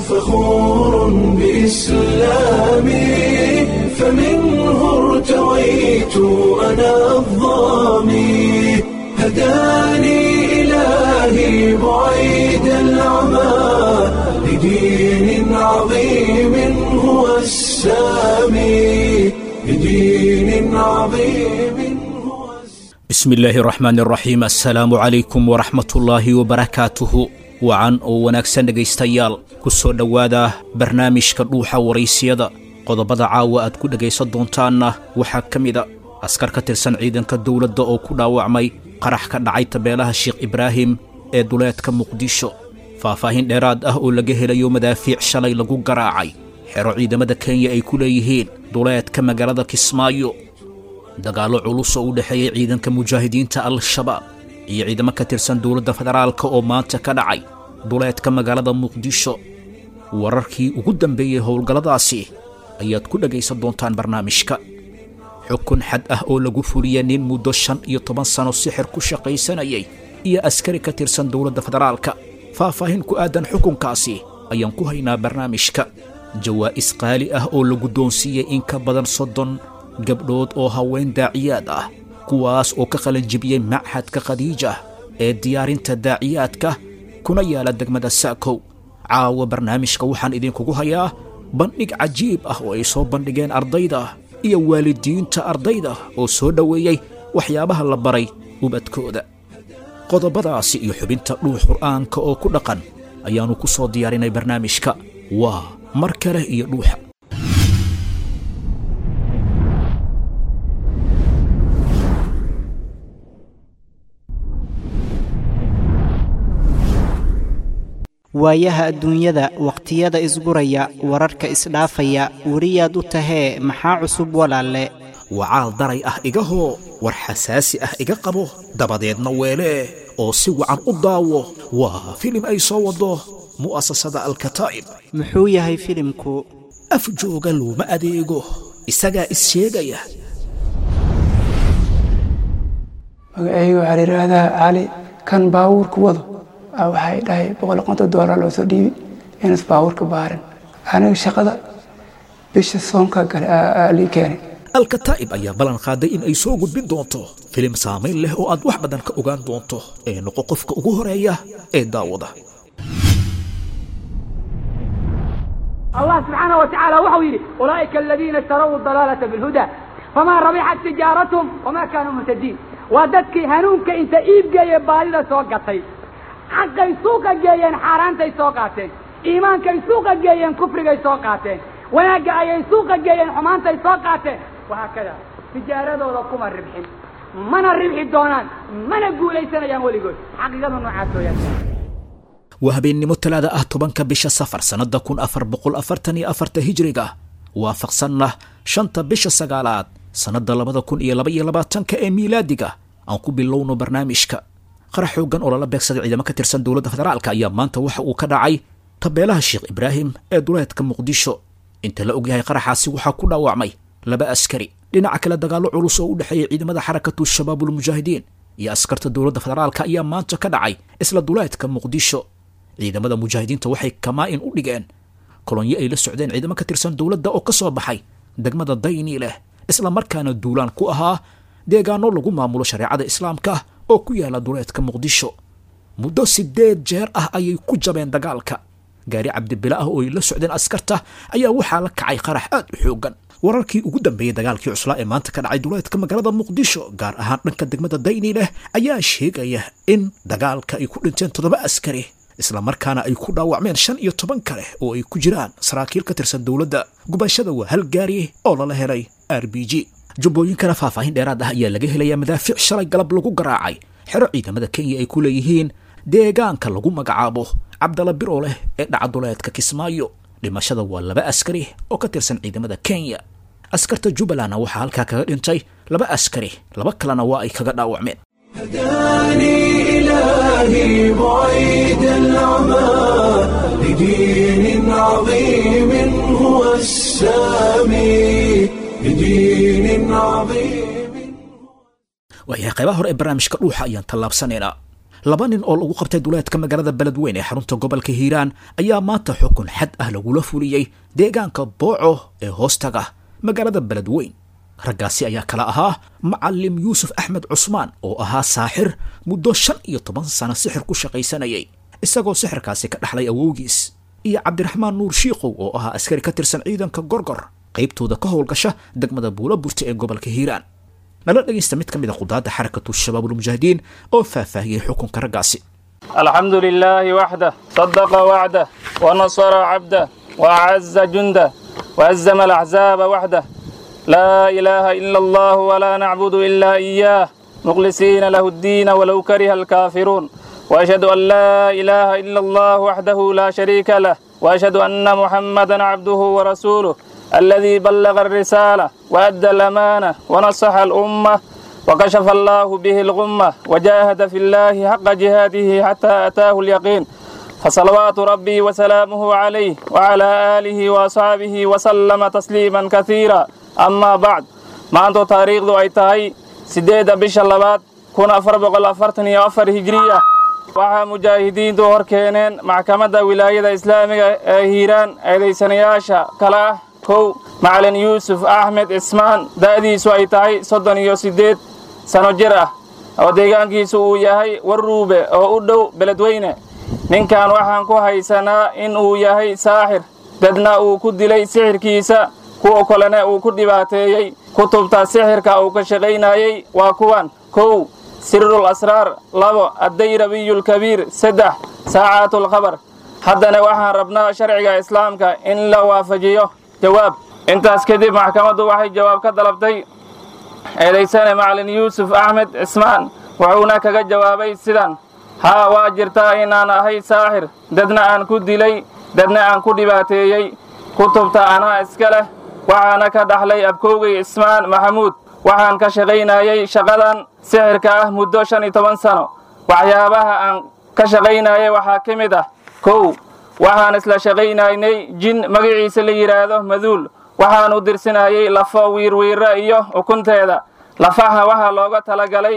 فخور بإسلامي فمنه ارتويت أنا الظامي هداني إلهي بعيد العمى لدين عظيم هو السامي لدين عظيم هو السامي bismi illaahi araxmaan araxiim assalaamu calaykum waraxmatullaahi wabarakaatuhu wacan oo wanaagsan dhegaystayaal ku soo dhowaada barnaamijka dhuuxa waraysiyada qodobada caawa aad ku dhegaysan doontaanna waxaa ka mida askar ka tirsan ciidanka dowladda oo ku dhaawacmay qarax ka dhacay tabeelaha sheekh ibraahim ee duleedka muqdisho faahfaahin dheeraad ah oo laga helayo madaafiic shalay lagu garaacay xero ciidamada kenya ay ku leeyihiin duleedka magaalada kismaayo dagaallo culus oo u dhexeeyey ciidanka mujaahidiinta al-shabaab iyo ciidamo ka tirsan dowladda federaalka oo maanta ka dhacay duleedka magaalada muqdisho wararkii ugu dambeeyey howlgalladaasi ayaad ku dhegaysan doontaan barnaamijka xukun xad ah oo lagu fuliyey nin muddo shan iyo toban sano sixir ku shaqaysanayay iyo askari ka tirsan dowladda federaalka faahfaahin ku aadan xukunkaasi ayaan ku haynaa barnaamijka jawaa'is qaali ah oo la guddoonsiiyey in ka badan soddon gabdhood oo haween daaciyaad ah kuwaas oo ka qalanjibiyey machadka khadiija ee diyaarinta daaciyaadka kuna yaala degmada saakow caawa barnaamijka waxaan idinkugu hayaa bandhig cajiib ah oo ay soo bandhigeen ardayda iyo waalidiinta ardayda oo soo dhoweeyey waxyaabaha la baray ubadkooda qodobadaasi iyo xubinta dhuux qur'aanka oo ku dhaqan ayaannu ku soo diyaarinay barnaamijka waa mar kale iyo dhuuxa waayaha adduunyada wakhtiyada isguraya wararka isdhaafaya weriyaad u tahee maxaa cusub walaalle wacaal daray ah igahoo war xasaasi ah iga qabo dabadeedna weelee oo si wacan u daawo waa filim ay soo waddo mu'asasada alkataa'ib muxuu yahay filimku af jooga looma adeego isagaa is sheegaya magacayga waxaa la yidhaahdaa cali kan baabuurka wado aa waxay dhahay boqol konton doolar loo soo dhiibi inas baabuurka baarin aniga shaqada bisha soonka gale aa lii keenay alkataa'ib ayaa ballan qaaday in ay soo gudbin doonto filim saamayn leh oo aad wax badan ka ogaan doonto ee noqo qofka ugu horeeya ee daawada الله سبحانه وتعالى وحو يري أولئك الذين اشتروا الضلالة بالهدى فما ربحت تجارتهم وما كانوا مهتدين وددك هنونك انت ايب جاي بالي سوقتي حقay suuqa geeyeen xaaraantay soo qaateen iimaankay suuqa geeyeen kufrigay soo qaateen wanaagga ayay suuqa geeyeen xumaantay soo qaateen wahaakada tijaaradooda kuma ribxin mana ribxi doonaan mana guulaysanayaan weligood xaqiiqadu noocaas weyaan waa habeennimo talaada ah tobanka bisha safar sannadda kun afar boqol afartan iyo afarta hijriga waafaqsanna shanta bisha sagaalaad sannadda labada kun iyo laba iyo labaatanka ee miilaadiga aan ku bilowno barnaamijka qarax xooggan oo lala beegsaday ciidamo ka tirsan dowladda federaalka ayaa maanta waxa uu ka dhacay tabeelaha sheekh ibraahim ee duleedka muqdisho inta la ogyahay qaraxaasi waxaa ku dhaawacmay laba askari dhinaca kale dagaallo culus oo u dhexeeyay ciidamada xarakatu shabaabulmujaahidiin iyo askarta dowladda federaalka ayaa maanta ka dhacay isla duleedka muqdisho ciidamada mujaahidiinta waxay kamaa-in u dhigeen kolonyo ay la socdeen ciidamo ka tirsan dowladda oo ka soo baxay degmada dayni leh isla markaana duulaan ku ahaa deegaano lagu maamulo shareecada islaamka oo ku yaala duleedka muqdisho muddo siddeed jeer ah ayay ku jabeen dagaalka gaari cabdibila ah oo ay la socdeen askarta ayaa waxaa la kacay qarax aad u xooggan wararkii ugu dambeeyey dagaalkii cuslaa ee maanta ka dhacay duleedka magaalada muqdisho gaar ahaan dhanka degmada dayni leh ayaa sheegaya in dagaalka ay ku dhinteen toddoba askari isla markaana ay ku dhaawacmeen shan iyo toban kale oo ay ku jiraan saraakiil ka tirsan dowladda gubashada waa hal gaari oo lala helay r b g jubbooyinkana faahfaahin dheeraad ah ayaa laga helayaa madaafiic shalay galab lagu garaacay xero ciidamada kenya ay ku leeyihiin deegaanka lagu magacaabo cabdala bir oo leh ee dhacaduleedka kismaayo dhimashada waa laba askari oo ka tirsan ciidamada kenya askarta jubbalandna waxaa halkaa kaga dhintay laba askari laba kalena waa ay kaga dhaawacmeen هداني إلهي بعيد العمى لدين عظيم هو السامي لدين عظيم waayahay qaybaha hore ee barnaamijka dhuuxa ayaan tallaabsanaynaa laba nin oo lagu qabtay duleedka magaalada beledweyn ee xarunta gobolka hiiraan ayaa maanta xukun xad ah lagula fuliyey deegaanka booco ee hoostaga magaalada beledweyn raggaasi ayaa kala ahaa macalim yuusuf axmed cusmaan oo ahaa saaxir muddo shan iyo toban sano sixir ku shaqaysanayay isagoo sixirkaasi ka dhaxlay awowgiis iyo cabdiraxmaan nuur shiikow oo ahaa askari ka tirsan ciidanka gorgor qaybtooda ka howlgasha degmada buula burta ee gobolka hiiraan nala dhegaysta mid ka mid a qudaadda xarakatu shabaabulmujaahidiin oo faahfaahiyey xukunka raggaasi الحمد لله وحده صدق وعده ونصر عبده وأعز جنده وهزم الأحزاب وحده لا إله إلا الله ولا نعبد إلا إياه مخلصين له الدين ولو كره الكافرون وأشهد أن لا إله إلا الله وحده لا شريك له وأشهد أن محمدا عبده ورسوله الذي بلغ الرسالة وأدى الأمانة ونصح الأمة وكشف الله به الغمة وجاهد في الله حق جهاده حتى أتاه اليقين فصلوات ربي وسلامه عليه وعلى آله وأصحابه وسلم تسليما كثيرا أما بعد ما أنت تاريخ ذو أيتهي سديد بش اللبات كون أفر بقل أفرتني أفر هجرية waxaa mujaahidiintu hor keeneen maxkamadda wilaayada islaamiga ee hiiraan eedaysanayaasha kale ah kow macalin yuusuf axmed cismaan da'diisu ay tahay soddon iyo siddeed sano jir ah oo deegaankiisu uu yahay warruube oo u dhow beledweyne ninkan waxaan ku haysanaa in uu yahay saaxir dadna uu ku dilay sixirkiisa kuwa kalena uu ku dhibaateeyey kutubta sixirka uu ka shaqaynayey waa kuwan kow sirul asraar labo addayrabiyu saddex saacaatlkhabar haddana waxaan rabnaa sharciga islaamka in la waafajiyo jawaab intaas kadib maxkamaddu waxay jawaab ka dalabtay eedaysane macalin yuusuf axmed cismaan wuxuuna kaga jawaabay sidan haa waa jirtaa inaan ahay saaxir dadna aan ku dilay dadna aan ku dhibaateeyey kutubta anaa iska leh waxaana ka dhaxlay abkoogay cismaan maxamuud waxaan ka shaqaynayey shaqadan sixirka ah muddo shan iyo toban sano waxyaabaha aan ka shaqaynayay waxaa ka mid ah kow waxaan isla shaqaynaynay jin magaciisa la yidhaahdo maduul waxaan u dirsinayey lafo wiirwiira iyo ukunteeda lafaha waxaa looga talagalay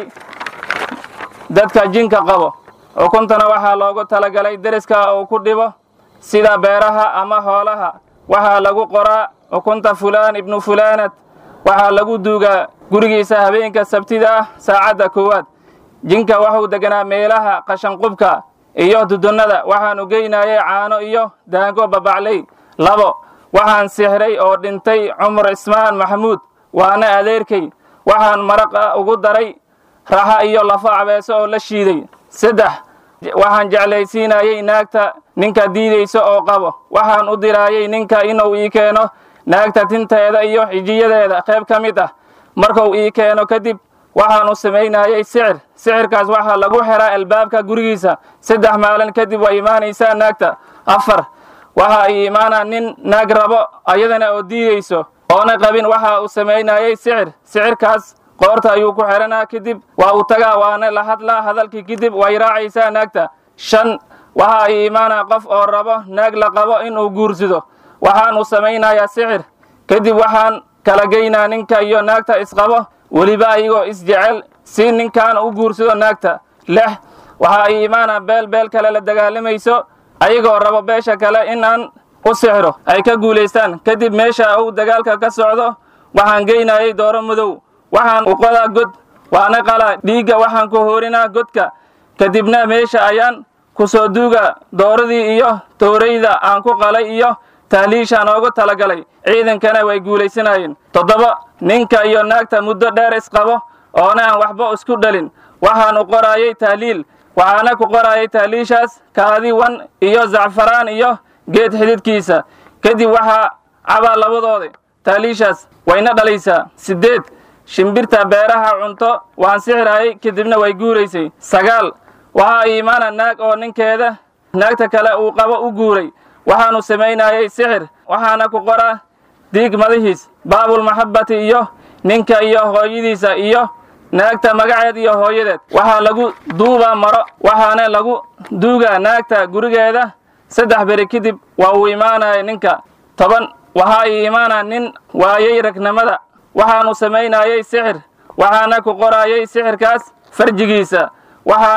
dadka jinka qabo ukuntana waxaa loogu talagalay deriska uu ku dhibo sida beeraha ama hoolaha waxaa lagu qoraa ukunta fulaan ibnu fulaanad waxaa lagu duugaa gurigiisa habeenka sabtida ah saacadda koowaad jinka wuxuu deganaa meelaha qashanqubka iyo dudunnada waxaanu geynayay caano iyo daango babacley labo waxaan sixray oo dhintay cumar cismaan maxamuud waana adeerkay waxaan maraqa ugu daray raxa iyo lafo cabeeso oo la shiiday saddex waxaan jeclaysiinayey naagta ninka diidaysa oo qabo waxaan u diraayey ninka inuu ii keeno naagta tinteeda iyo xijiyadeeda qayb ka mid ah markuu ii keeno kadib waxaan u samaynayey sixir sixirkaas waxaa lagu xiraa albaabka gurigiisa saddex maalin kadib waa imaanaysaa naagta afar waxa ii imaanaa nin naag rabo ayadana oo diidayso oona qabin waxa uu samaynayey sixir sixirkaas qoorta ayuu ku xiranaa kadib waa uu tagaa waana la hadlaa hadalkii kadib way raacaysaa naagta shan waxa ii imaanaa qof oo rabo naag la qabo inuu guursado waxaan u samaynayaa sixir kadib waxaan kala geynaa ninka iyo naagta isqabo weliba ayagoo isjecel si ninkan u guursado naagta lix waxaa ii imaanaa beel beel kale la dagaalamayso ayagoo rabo beesha kale inaan u sixiro ay ka guulaystaan kadib meesha uu dagaalka ka socdo waxaan geynayay dooro madow waxaan u qodaa god waana qalaa dhiigga waxaan ku hoorinaa godka kadibna meesha ayaan ku soo duuga dooradii iyo toorayda aan ku qalay iyo tahliishaan oogu talagalay ciidankana way guulaysanayeen toddoba ninka iyo naagta muddo dheer isqabo oona aan waxba isku dhalin waxaan u qoraayey tahliil waxaana ku qoraayay tahliishaas kaadi wan iyo zacfaraan iyo geed xididkiisa kadib waxaa cabaa labadooda tahliishaas wayna dhalaysaa siddeed shimbirta beeraha cunto waan sixirayay kadibna way guuraysay sagaal waxaa iimaana naag oo ninkeeda naagta kale uu qabo u guuray waxaanu samaynayey sixir waxaana ku qoraa diig madahiis baabulmaxabbati iyo ninka iyo hooyadiisa iyo naagta magaceed iyo hooyadeed waxaa lagu duubaa maro waxaana lagu duugaa naagta gurigeeda saddex beri kadib waa uu imaanaya ninka toban waxaa ii imaanaa nin waayey ragnimada waxaanu samaynayey sixir waxaana ku qoraayey sixirkaas farjigiisa waxaana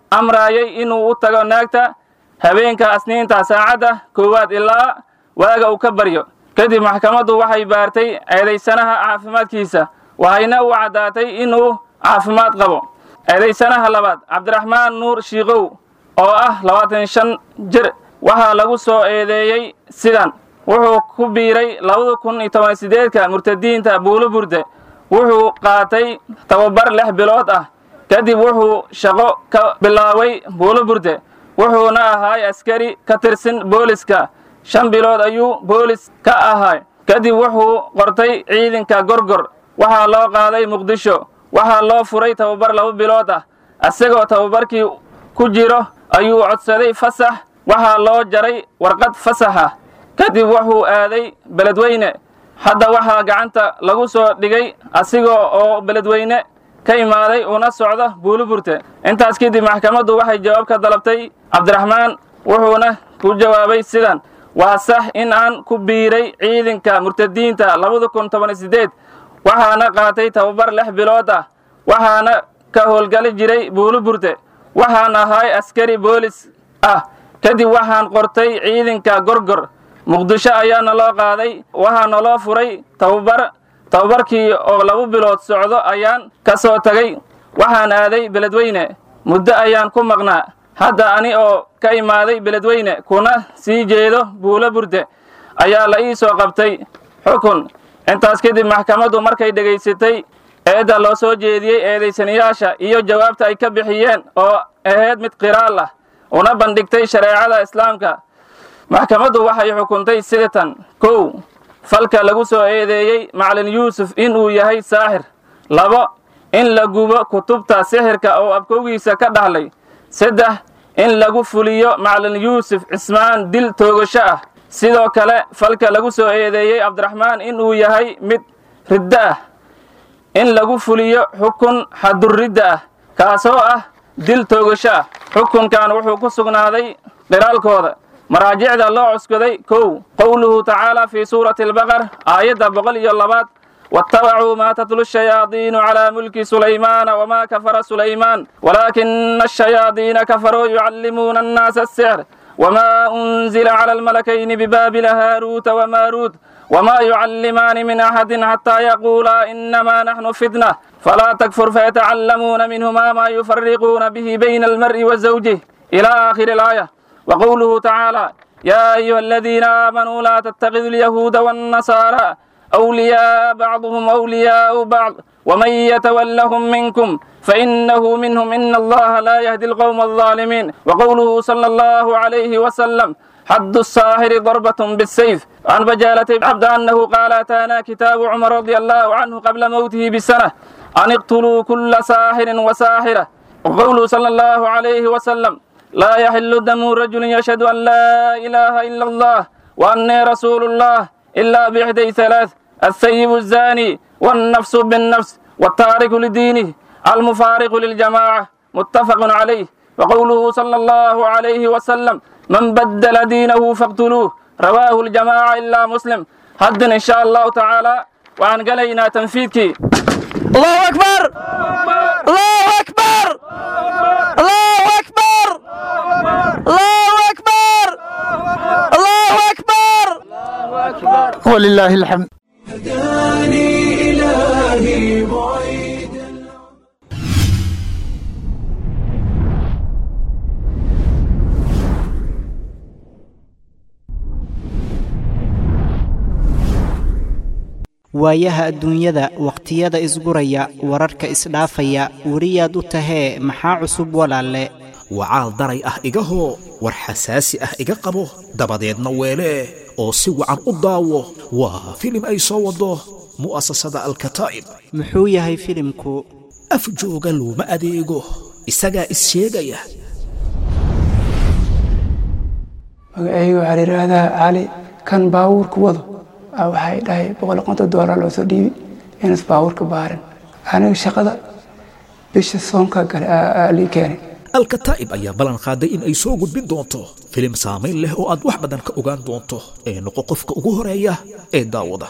amraayay inuu u tago naagta habeenka asniinta saacadda koowaad ilaa waaga uu ka baryo kadib maxkamaddu waxay baartay eedaysanaha caafimaadkiisa waxayna u caddaatay inuu caafimaad qabo eedaysanaha labaad cabdiraxmaan nuur shiikow oo ah labaatan shan jir waxaa lagu soo eedeeyey sidan wuxuu ku biiray labada kun iyo toban sideedka murtadiinta buulo burde wuxuu qaatay tababar lix bilood ah kadib wuxuu shaqo ka bilaabay buulo burde wuxuuna ahaay askari ka tirsan booliska shan bilood ayuu boolis ka ahay kadib wuxuu qortay ciidanka gorgor waxaa loo qaaday muqdisho waxaa loo furay tababar laba bilood ah isagoo tababarkii ku jiro ayuu codsaday fasax waxaa loo jaray warqad fasax ah kadib wuxuu aaday beledweyne hadda waxaa gacanta lagu soo dhigay asigoo oo beledweyne ka imaaday una socda buuliburte intaas kadib maxkamaddu waxay jawaab ka dalabtay cabdiraxmaan wuxuuna ku jawaabay sidan waa sax in aan ku biiray ciidanka murtadiinta labada kun toban sideed waxaana qaatay tababar lix bilood ah waxaana ka howlgali jiray buuliburte waxaan ahay askari boolis ah kadib waxaan qortay ciidanka gorgor muqdisho ayaana loo qaaday waxaana loo furay tababar tababarkii oo laba bilood socdo ayaan ka soo tagay waxaan aaday beledweyne muddo ayaan ku maqnaa hadda ani oo ka imaaday beledweyne kuna sii jeedo buulo burde ayaa la ii soo qabtay xukun intaas kadib maxkamaddu markay dhegaysatay eedda loo soo jeediyey eedaysanayaasha iyo jawaabta ay ka bixiyeen oo ahayd mid qiraal ah una bandhigtay shareecada islaamka maxkamaddu waxay xukuntay sidatan kow falka lagu soo eedeeyey macalin yuusuf inuu yahay saaxir labo in la gubo kutubta sixirka oo abkowgiisa ka dhahlay saddex in lagu fuliyo macalin yuusuf cismaan dil toogasho ah sidoo kale falka lagu soo eedeeyey cabdiraxmaan inuu yahay mid riddo ah in lagu fuliyo xukun xadurridda ah kaasoo ah dil toogasho ah xukunkan wuxuu ku sugnaaday qiraalkooda maraajicda loo cuskaday kow qowluhu tacaala fii suurati albaqar aayadda boqol iyo labaad واتبعوا ما تتلو الشياطين على ملك سليمان وما كفر سليمان ولكن الشياطين كفروا يعلمون الناس السحر وما أنزل على الملكين ببابل هاروت وماروت وما يعلمان من أحد حتى يقولا إنما نحن فتنة فلا تكفر فيتعلمون منهما ما يفرقون به بين المرء وزوجه إلى آخر الآية وقوله تعالى يا أيها الذين آمنوا لا تتخذوا اليهود والنصارى أولياء بعضهم أولياء بعض ومن يتولهم منكم فإنه منهم إن الله لا يهدي القوم الظالمين وقوله صلى الله عليه وسلم حد الساحر ضربة بالسيف عن بجالة عبد أنه قال أتانا كتاب عمر رضي الله عنه قبل موته بسنة أن اقتلوا كل ساحر وساحرة وقوله صلى الله عليه وسلم لا يحل دم رجل يشهد أن لا إله إلا الله وأني رسول الله إلا بإحدى ثلاث الثيب الزاني والنفس بالنفس والتارك لدينه المفارق للجماعة متفق عليه وقوله صلى الله عليه وسلم من بدل دينه فاقتلوه رواه الجماعة إلا مسلم حد إن شاء الله تعالى وعن قلينا تنفيذك الله أكبر الله أكبر الله أكبر الله أكبر الله أكبر ولله الحمد هداني إلهي بعيد waayaha adduunyada wakhtiyada isguraya wararka isdhaafaya weriyaad u tahee maxaa cusub walaalle wacaal daray ah igahoo war xasaasi ah iga qabo dabadeedna weelee oo si wacan u daawo waa filim ay soo waddo mu'asasada alkataa'ib muxuu yahay filimku af jooga looma adeego isagaa is sheegaya magacayga waxaa la yidhaahdaa cali kan baabuurka wado aa waxay dhahay boqol iyo konton doolar loo soo dhiibi inas baabuurka baarin aniga shaqada bisha soonka gale aa lii keenay alkataa'ib ayaa ballan qaaday in ay soo gudbin doonto filim saamayn leh oo aad wax badan ka ogaan doonto ee noqo qofka ugu horeeya ee daawada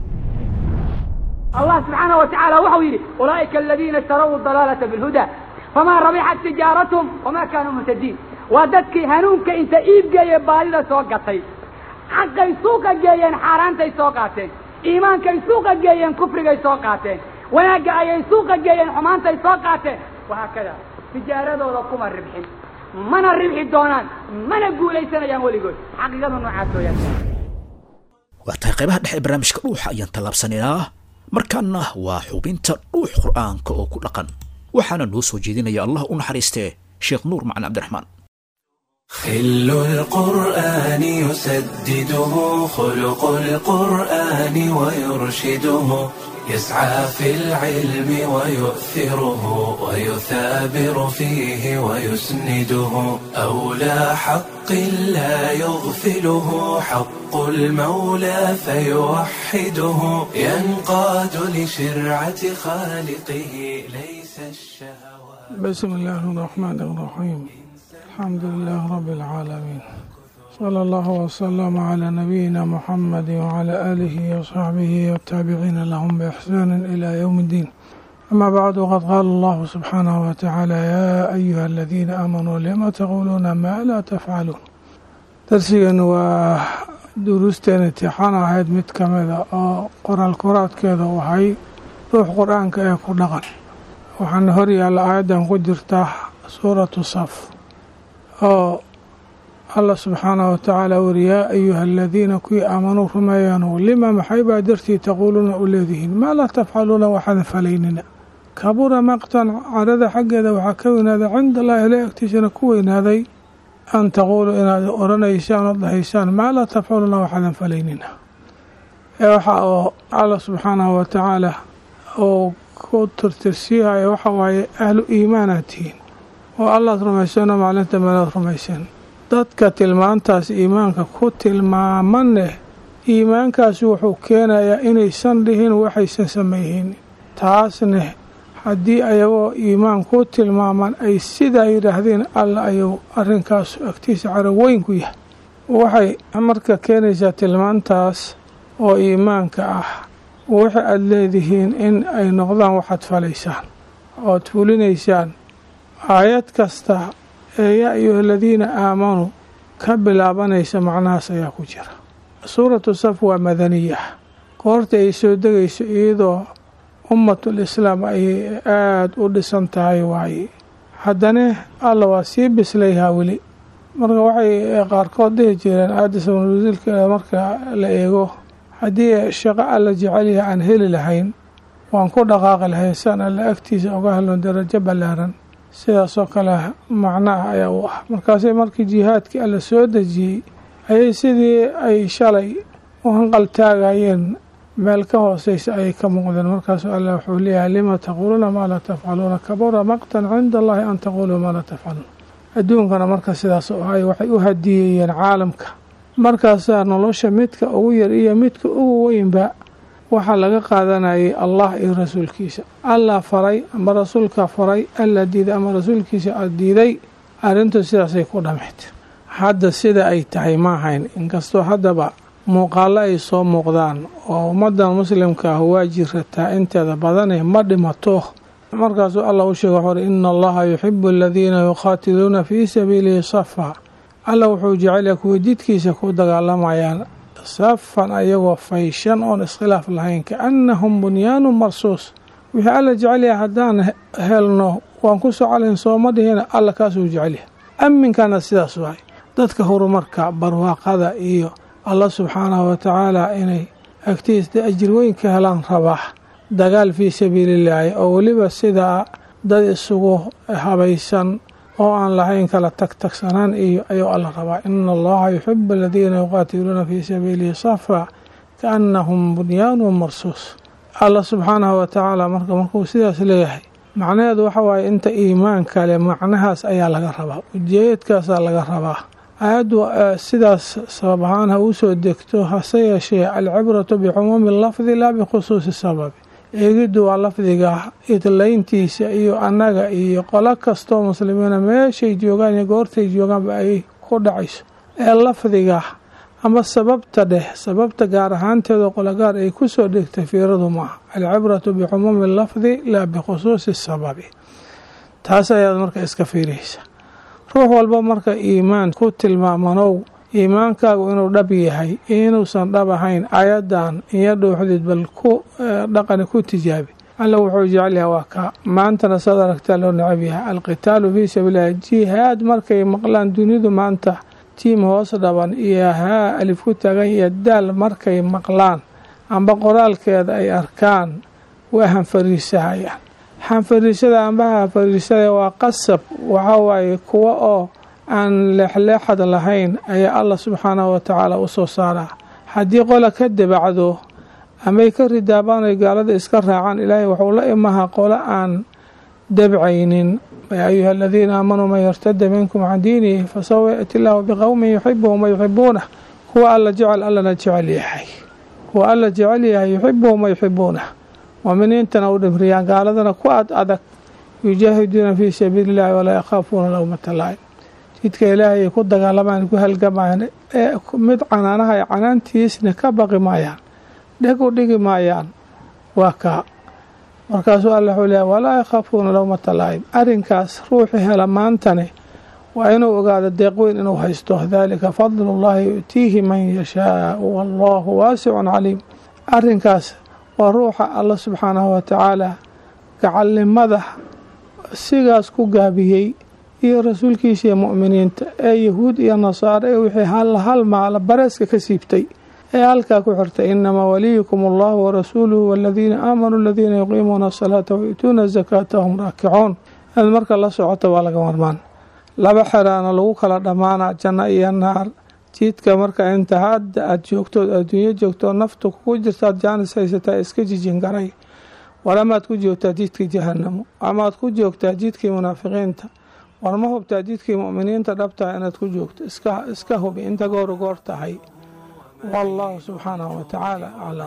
الله سبحانه وتعالى وحو يري أولئك الذين اشتروا الضلالة بالهدى famaa rabixat tijaaratuhum wamaa kaanuu muhtadiin waa dadkii hanuunka inta iibgeeye baadida soo gatay xaqay suuqa geeyeen xaaraantay soo qaateen iimaankay suuqa geeyeen kufrigay soo qaateen wanaagga ayay suuqa geeyeen xumaantay soo qaateen wahaakada tijaaradooda kuma ribxin mana ribxi doonaan mana guulaysanayaan weligood xaqiiqadu noocaas weyaan waa tahay qaybaha dhexe ee barnaamijka dhuuxa ayaan tallaabsanaynaa markaana waa xubinta dhuux qur'aanka oo ku dhaqan waxaana noo soo jeedinaya allah u naxariistee sheekh nuur macali cabdiraxmaan خل القرآن يسدده خلق القرآن ويرشده يسعى في العلم ويؤثره ويثابر فيه ويسنده أولى حق لا يغفله حق المولى فيوحده ينقاد لشرعة خالقه ليس الشهوات بسم الله الرحمن الرحيم الحمد لله رب العالمين صلى الله وسلم على نبينا محمد وعلى آله وصحبه والتابعين لهم بإحسان إلى يوم الدين أما بعد قد قال الله سبحانه وتعالى يا أيها الذين آمنوا لما تقولون ما لا تفعلون درسيا ودروستين امتحان ahayd mid ka mida oo qoraal koraadkeeda waxay ruux qur-aanka ee ku dhaqan waxaana hor yaalla aayaddan ku jirta suuratu saf oo allah subxaanahu watacaala wuri yaa ayuha aladiina kuwii aamanuu rumeeyaanu lima maxay baa dartii taquuluuna u leedihiin maa laa tafcaluuna waxaadan falaynina kabura maqtan carada xaggeeda waxaa ka weynaaday cinda allahi ila agtiisana ku weynaaday an taquuluu inaad oranaysaan oo dhahaysaan maa laa tafcaluuna waxaadan falaynina ee waxa oo allah subxaanahu watacaala oo ku tirtirsiihaya waxa waaye ahlu iimaanaad tihiin oo allaad rumaysanoo maalinta meelaad rumaysan dadka tilmaantaas iimaanka ku tilmaamaneh iimaankaasi wuxuu keenayaa inaysan dhihin waxaysan samayhin taasneh haddii ayagoo iimaan ku tilmaaman ay sidaa yidhaahdeen alla ayuu arrinkaas agtiisa carab weyn ku yahay waxay marka keenaysaa tilmaantaas oo iimaanka ah waxa aada leedihiin in ay noqdaan waxaad falaysaan ood fulinaysaan aayad kasta ee yaa ayuha aladiina aamanuu ka bilaabanaysa macnahaas ayaa ku jira suuratu saf waa madaniya goorta ay soo degayso iyadoo ummatul islaam ay aada u dhisan tahay waaye haddana alla waa sii bislayhaa weli marka waxay qaarkood dhihi jireen aayadda sabnawasiilkeeda marka la eego haddii shaqo alla jecelyaha aan heli lahayn waan ku dhaqaaqi lahayn saan alla agtiisa oga helno darajo ballaaran sidaasoo kale macnaah ayaa u ah markaasay markii jihaadkii alla soo dejiyey ayay sidii ay shalay u hanqaltaagayeen meel ka hooseysa ayay ka muuqdeen markaasuu alla wuxuu leeyahay lima taquuluuna maa laa tafcaluuna kabura maqtan cinda allahi an taquuluu maa laa tafcaluun adduunkana marka sidaas oo ahay waxay u hadiyeeyeen caalamka markaasaa nolosha midka ugu yar iyo midka ugu weynba waxaa laga qaadanayay allah iyo rasuulkiisa allah faray ama rasuulka faray alla diiday ama rasuulkiisa a diiday arrintu sidaasay ku dhammayd hadda sida ay tahay ma ahayn inkastoo haddaba muuqaallo ay soo muuqdaan oo ummaddan muslimka ah waa jirataa inteeda badane ma dhimato markaasuu allah u sheega wuxuuhi ina allaha yuxibu aladiina yuqaatiluuna fii sabiilihi safa alla wuxuu jecelyaha kuwa jidkiisa ku dagaalamayaan safan ayagoo fayshan oon iskhilaaf lahayn kaannahum bunyaanun marsuus wixii alla jecelyaha haddaan helno waan ku socolayn sooma dhihina alla kaasuu jecelyahay aminkana sidaas waay dadka horumarka barwaaqada iyo allah subxaanahu watacaala inay agtiisa ajir weyn ka helaan rabaa dagaal fii sabiilillaahi oo weliba sidaa dad isugu habaysan oo aan lahayn kala tagtagsanaan iyo ayuu alla rabaa ina allaha yuxibu aladiina yuqaatiluuna fii sabiilihi safa kaannahum bunyaanun marsuus alla subxaanahu watacaala marka markuu sidaas leeyahay macnaheedu waxa waaye inta iimaan kale macnahaas ayaa laga rabaa ujeedkaasaa laga rabaa aayaddu sidaas sabab ahaan ha uu soo degto hase yeeshee alcibratu bicumuumi lafdi laa bikhusuusi sababi eegiddu waa lafdiga idlayntiisa iyo annaga iyo qolo kastoo muslimiina meeshay joogaan iyo goortay joogaanba ay ku dhacayso ee lafdiga ama sababta dheh sababta gaar ahaanteeda qologaar ay ku soo dhegtay fiiradu maaha alcibratu bicumuumi lafdi laa bikhusuusi sababi taas ayaad marka iska fiiriyeysa ruux walba marka iimaan ku tilmaamanow iimaankaagu inuu dhab yahay inuusan dhab ahayn ayadan iyo dhuuxdid bal ku dhaqani ku tijaabi alla wuxuu jecel yahay waa kaa maantana saad aragtaa loo necab yahay alqitaalu fii sabiililahi jihaad markay maqlaan dunidu maanta tiim hoos dhaban iyo haa alif ku taagan iyo daal markay maqlaan amba qoraalkeeda ay arkaan waa hanfariisahayaan hanfariisada amba hanfariisada waa qasab waxaa waaye kuwa oo aan leexleexad lahayn ayaa allah subxaanahu watacaala u soo saaraa haddii qola ka dabacdo amay ka ridaabaan ay gaalada iska raacaan ilaahay wuxuu la imaha qolo aan dabcaynin yaa ayuha aladiina aamanuu man yartada minkum can diinihi fasawfa yaati illaahu biqowmin yuxibuhum wa yuxibuunah kuwa alla jecel allana jecel yahay kuwa alla jecel yahay yuxibuhum wa yuxibuunah muuminiintana u dhimriyaan gaaladana ku ad adag yujaahiduuna fii sabiili illahi walaa yakhaafuuna lowmata laa'im jidka ilaahay ay ku dagaalamaan ku halgamayaan ee mid canaanaha ay canaantiisna ka baqi maayaan dheg u dhigi maayaan waa kaa markaasuu alla wuxuu leeyahay walaa yakhaafuuna lowmata laa'im arrinkaas ruuxi hela maantane waa inuu ogaado deeq weyn inuu haysto daalika fadlullahi yu'tiihi man yashaau wallahu waasicun caliim arrinkaas waa ruuxa alla subxaanahu watacaala gacalnimada sigaas ku gaabiyey iyo rasuulkiisa iyo mu'miniinta ee yahuud iyo nasaare ee wixii hal hal maala bareeska ka siibtay ee halkaa ku xirtay inamaa waliyukum allahu warasuuluhu waladiina aamanuu aladiina yuqiimuuna asalaata wayu'tuuna azakaata hum raakicuun inaad marka la socoto waa laga marmaan laba xeraana lagu kala dhammaana janno iyo naar jidka marka inta hadda aad joogtood adduunyo joogtoo naftu kugu jirtaad jaanis haysataa iska jijin garay war amaad ku joogtaa jidkii jahanamo amaad ku joogtaa jidkii munaafiqiinta war ma hubtaa jidkii mu'miniinta dhabtaha inaad ku joogto iska hubi inta goor goor tahay والله سبحانه وتعالى أعلم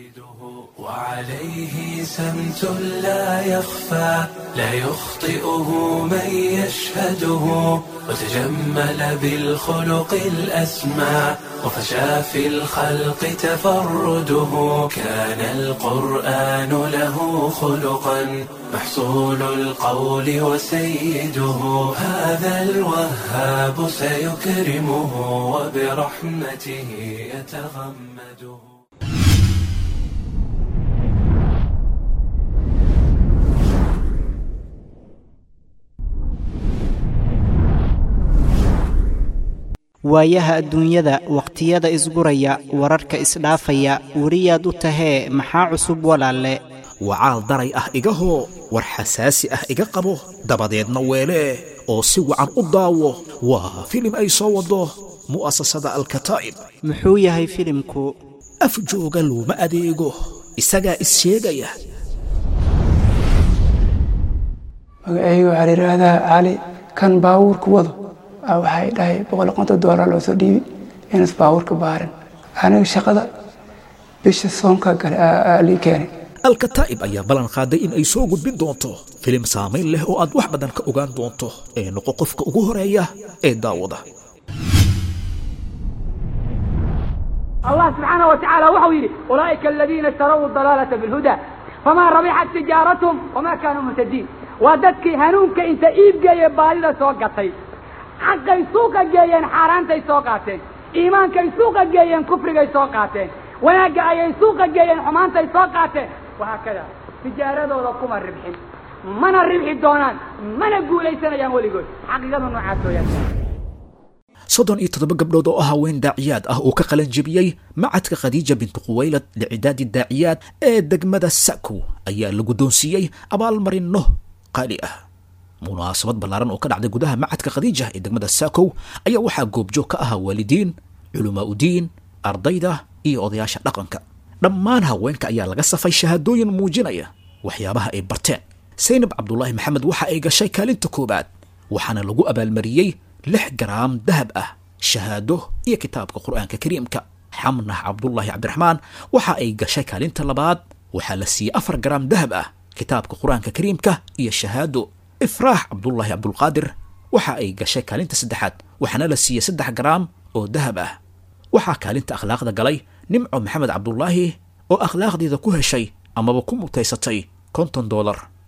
وعليه سمت لا يخفى لا يخطئه من يشهده وتجمل بالخلق الأسمى وفشى في الخلق تفرده كان القرآن له خلقا محصول القول وسيده هذا الوهاب سيكرمه وبرحمته يتغمده waayaha adduunyada wakhtiyada isguraya wararka isdhaafaya weriyaad u tahee maxaa cusub walaalle wacaal daray ah igahoo war xasaasi ah iga qabo dabadeedna weelee oo si wacan u daawo waa filim ay soo waddo mu'asasada alkataa'ib muxuu yahay filimku af jooga looma adeego isagaa is sheegaya magacayga waxaa la yidhaahdaa cali kan baawuurka wado waxay dhahay boqol konton doolar loo soo dhiibi inas baawuurka baarin aniga shaqada bisha soonka gale lii keenay alkataa'ib ayaa ballan qaaday in ay soo gudbin doonto filim saamayn leh oo aad wax badan ka ogaan doonto ee noqo qofka ugu horeeya ee daawada الله سبحانه وتعالى وحو يري أولئك الذين اشتروا الضلالة بالهدى فما ربحت تجارتهم وما كانوا مهتدين وددك هنونك انت ايب جاي بالي سوقتي حقay suuqa geeyeen xaaraantay soo qaateen iimaankay suuqa geeyeen kufrigay soo qaateen wanaagga ayay suuqa geeyeen xumaantay soo qaateen wahaakada tijaaradooda kuma ribxin mana ribxi doonaan mana guulaysanayaan weligood xaqiiqadu noocaas weyaan soddon iyo toddoba gabdhood oo ah haween daaciyaad ah oo ka qalan jebiyey macadka khadiija bintu khuwaylad licidaadi daaciyaad ee degmada sa'kow ayaa la guddoonsiiyey abaalmarinno qaali ah munaasabad ballaaran oo ka dhacday gudaha macadka khadiija ee degmada saakow ayaa waxaa goobjoog ka ahaa waalidiin culamaa udiin ardayda iyo odayaasha dhaqanka dhammaan haweenka ayaa laga safay shahaadooyin muujinaya waxyaabaha ay barteen saynab cabdulaahi maxamed waxa ay gashay kaalinta koowaad waxaana lagu abaalmariyey lix garaam dahab ah shahaado iyo kitaabka qur'aanka kariimka xamnax cabdulaahi cabdiraxmaan waxa ay gashay kaalinta labaad waxaa la siiyey afar garaam dahab ah kitaabka qur-aanka kariimka iyo shahaado ifraax cabdulaahi cabdulqaadir waxa ay gashay kaalinta saddexaad waxaana la siiyey saddex garaam oo dahab ah waxaa kaalinta akhlaaqda galay nimco maxamed cabdulaahi oo akhlaaqdeeda ku heshay amaba ku mutaysatay konton doolar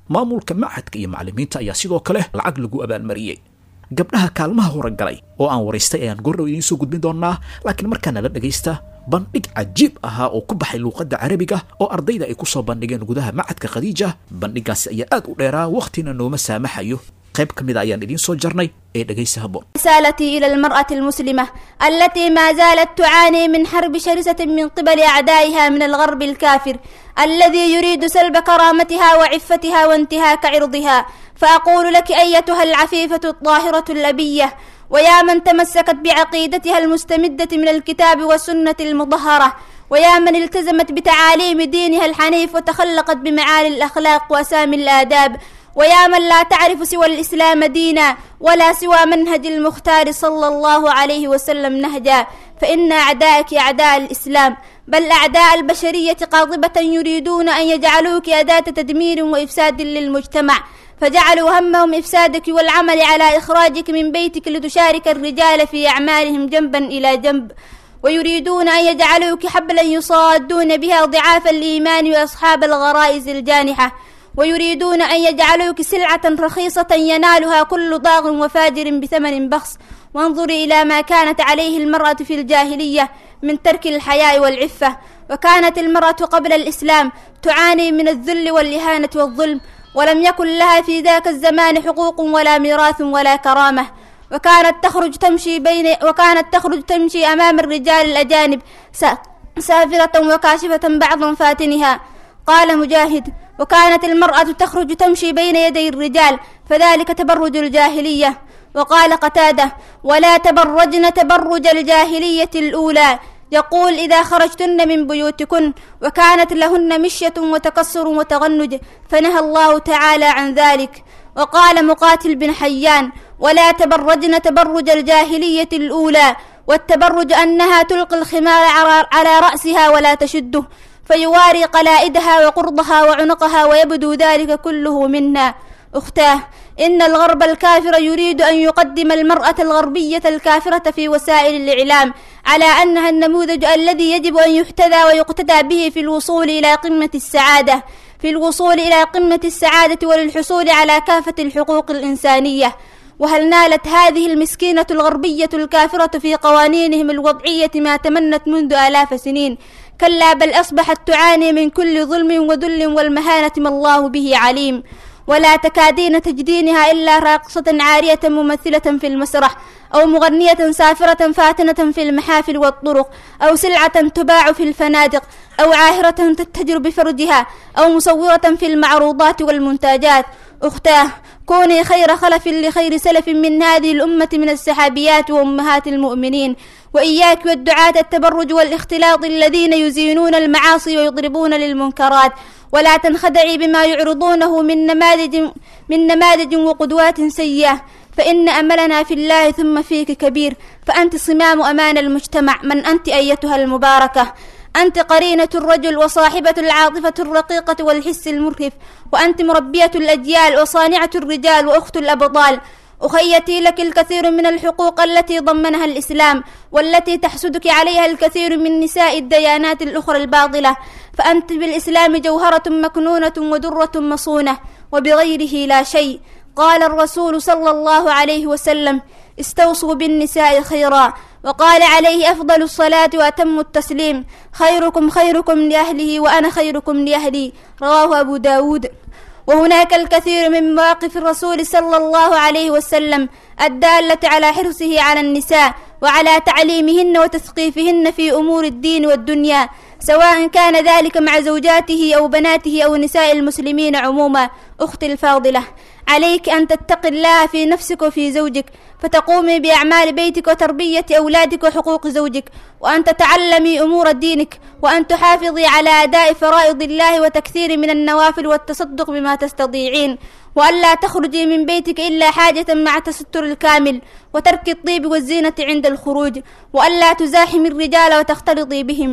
maamulka machadka iyo macallimiinta ayaa sidoo kale lacag lagu abaalmariyey gabdhaha kaalmaha horegalay oo aan waraystay ayaan goordhow idiin soo gudbin doonaa laakiin markaana la dhegaysta bandhig cajiib ahaa oo ku baxay luuqadda carabiga oo ardayda ay ku soo bandhigeen gudaha macadka khadiija bandhigaasi ayaa aad u dheeraa wakhtina nooma saamaxayo qayb ka mida ayaan idiin soo jarnay ee dhegaysa haboon رسالتي إلى المرأة المسلمة التي ما زالت تعاني من حرب شرسة من قبل أعدائها من الغرب الكافر الذي يريد سلب كرامتها وعفتها وانتهاك عرضها فأقول لك أيتها العفيفة الطاهرة الأبية ويا من تمسكت بعقيدتها المستمدة من الكتاب والسنة المطهرة ويا من التزمت بتعاليم دينها الحنيف وتخلقت بمعالي الأخلاق وأسامي الآداب ويا من لا تعرف سوى الإسلام دينا ولا سوى منهج المختار صلى الله عليه وسلم نهجا فإن أعدائك أعداء الإسلام بل أعداء البشرية قاطبة يريدون أن يجعلوك أداة تدمير وإفساد للمجتمع فجعلوا همهم إفسادك والعمل على إخراجك من بيتك لتشارك الرجال في أعمالهم جنبا إلى جنب ويريدون أن يجعلوك حبلا يصادون بها ضعاف الإيمان وأصحاب الغرائز الجانحة ويريدون أن يجعلوك سلعة رخيصة ينالها كل ضاغ وفاجر بثمن بخس وانظري إلى ما كانت عليه المرأة في الجاهلية من ترك الحياء والعفة وكانت المرأة قبل الإسلام تعاني من الذل والإهانة والظلم ولم يكن لها في ذاك الزمان حقوق ولا ميراث ولا كرامة وكانت تخرج تمشي بين وكانت تخرج تمشي أمام الرجال الأجانب سافرة وكاشفة بعض فاتنها قال مجاهد وكانت المرأة تخرج تمشي بين يدي الرجال فذلك تبرج الجاهلية وقال قتادة ولا تبرجن تبرج الجاهلية الأولى يقول إذا خرجتن من بيوتكن وكانت لهن مشية وتكسر وتغنج فنهى الله تعالى عن ذلك وقال مقاتل بن حيان ولا تبرجن تبرج الجاهلية الأولى والتبرج أنها تلقي الخمار على رأسها ولا تشده فيواري قلائدها وقرضها وعنقها ويبدو ذلك كله منا أختاه إن الغرب الكافر يريد أن يقدم المرأة الغربية الكافرة في وسائل الإعلام على أنها النموذج الذي يجب أن يحتذى ويقتدى به في الوصول إلى قمة السعادة في الوصول إلى قمة السعادة وللحصول على كافة الحقوق الإنسانية وهل نالت هذه المسكينة الغربية الكافرة في قوانينهم الوضعية ما تمنت منذ آلاف سنين كلا بل أصبحت تعاني من كل ظلم وذل والمهانة ما الله به عليم ولا تكادين تجدينها إلا راقصة عارية ممثلة في المسرح أو مغنية سافرة فاتنة في المحافل والطرق أو سلعة تباع في الفنادق أو عاهرة تتجر بفرجها أو مصورة في المعروضات والمنتجات أختاه كوني خير خلف لخير سلف من هذه الأمة من السحابيات وأمهات المؤمنين وإياك والدعاة التبرج والاختلاط الذين يزينون المعاصي ويضربون للمنكرات ولا تنخدعي بما يعرضونه من نماذج من نماذج وقدوات سيئة فإن أملنا في الله ثم فيك كبير فأنت صمام أمان المجتمع من أنت أيتها المباركة أنت قرينة الرجل وصاحبة العاطفة الرقيقة والحس المرهف وأنت مربية الأجيال وصانعة الرجال وأخت الأبطال أخيتي لك الكثير من الحقوق التي ضمنها الإسلام والتي تحسدك عليها الكثير من نساء الديانات الأخرى الباطلة فأنت بالإسلام جوهرة مكنونة ودرة مصونة وبغيره لا شيء قال الرسول صلى الله عليه وسلم استوصوا بالنساء خيرا وقال عليه أفضل الصلاة وأتم التسليم خيركم خيركم لأهله وأنا خيركم لأهلي رواه أبو داود وهناك الكثير من مواقف الرسول صلى الله عليه وسلم الدالة على حرصه على النساء وعلى تعليمهن وتثقيفهن في أمور الدين والدنيا سواء كان ذلك مع زوجاته أو بناته أو نساء المسلمين عموما أختي الفاضلة عليك أن تتقي الله في نفسك وفي زوجك فتقومي بأعمال بيتك وتربية أولادك وحقوق زوجك وأن تتعلمي أمور دينك وأن تحافظي على أداء فرائض الله وتكثير من النوافل والتصدق بما تستطيعين وألا تخرجي من بيتك إلا حاجة مع تستر الكامل وترك الطيب والزينة عند الخروج وألا تزاحمي الرجال وتختلطي بهم